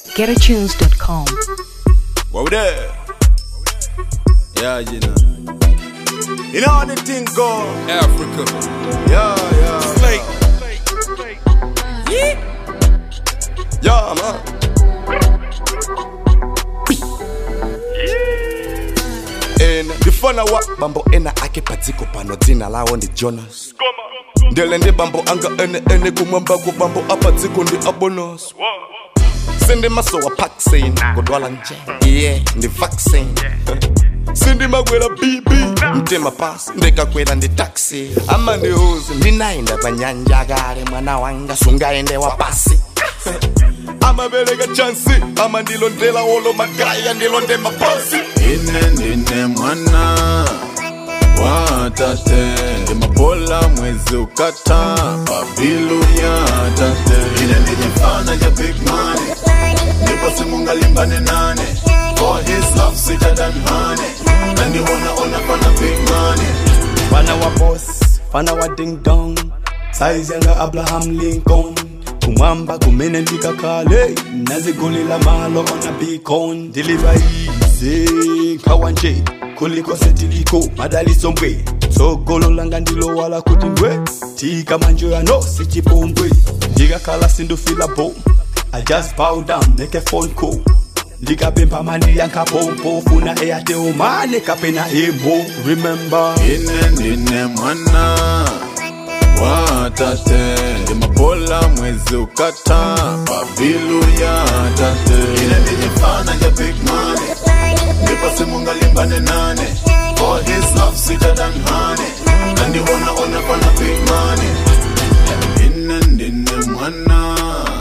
GetAtunes.com. What we there? Yeah, you know. You know how the thing go. Africa. Yeah, yeah. Slate. Yeah, man. And the fun wa bambo ena ake patiko pano dzina lawo ndi jonas ndele ndi bambo anga ene ene kumwamba ku bambo apatiko ndi abonos sindi maso wa paxin kudwala nje iye ndi vaccine sindi magwera bibi mtima pasi ndikakwera ndi taxi ama ndi huzi ndinayenda pa nyanja kale mwana wanga sungaende wa pasi amabereka chansi ama ndilondela wolo magaya ndilonde maposi ine ndine mwana wa tate ndimapola mwezi ukata babilu ya tate ine ndine mfana ja big money ndipo simungalimbane nane for his love sweeter than honey nandiona ona fana big money fana wa boss fana wa ding dong size yanga abraham lincoln kumwamba kumene ndikakale nazigulila malo ona beacon diliva ize nkhawa nje kuliko setiliko madaliso mbwe tsogolo langa ndilowala kuti ngwe tika manjo yano sichipombwe ndikakhala sindufila bom i just bow down make a phone call ndikapempha mali yankapompo funa eyateomane kapena emo remember ine ndine mwana wa tate ndimapola mwezi ukata babilu ya tate ine ndine mfana ja big money ndipo simungalimbane nane for his love sweeter than honey nandiona ona fana big money ine ndine mwana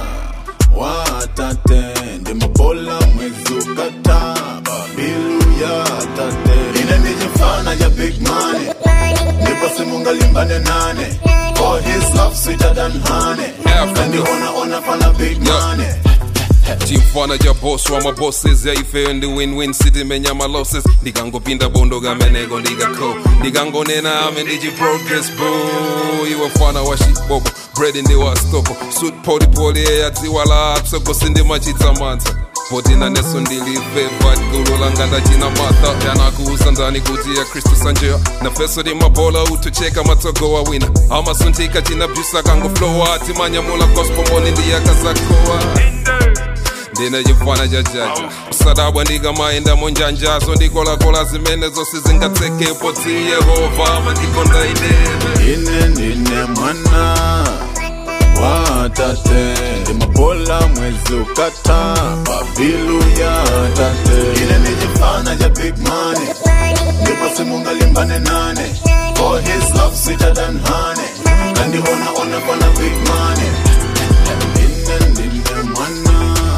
wa tate ndimapola mwezi ukata babilu ya tate ine ndine mfana ja big money ndipo simungalimbane nane for his love sweeter than honey Africa. nandiona ona fana big Yeah. money chimfana cha boss wa mabosses yaife ndi win-win city menya malosses ndikangopinda bondo kameneko ndikako ndikangonena ame ndichi progress bo iwe mfana wa shibobo bread ndi wa stopo suit polipoli eyadziwa la atsogosi ndi machitsamanza potina neso ndilive vat gulu langa ndachina matha yanakuuza ndani kuti ya kristu sanjeya nafeso ndi mabola utucheka matsogo wa wina amasuntika chinabjusa kangoflowa timanyamula gospel moni ndiyakazakowa ndine chifana cha chacha sadabwa ndikamaenda monjanjazo ndikolakola zimene zonse zingatsekepo ti yehova amandikonda inene ine ndine mwana wa tate ndimapola mwezi ukata babilu ya tate ine ndijifana ja big money ndipo simungalimbane nane for his love sweeter than honey nandiona ona fana big money ine ndine mwana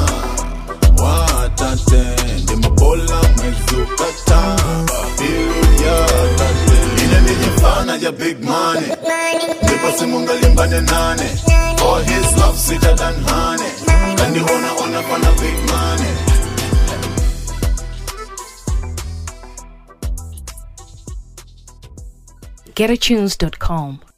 wa tate ndimapola mwezi ukata babilu ya tate ine ndijifana ja big money ndipo simungalimbane nane for his love sweeter than honey nandiona ona fana big money GetAtunes.com.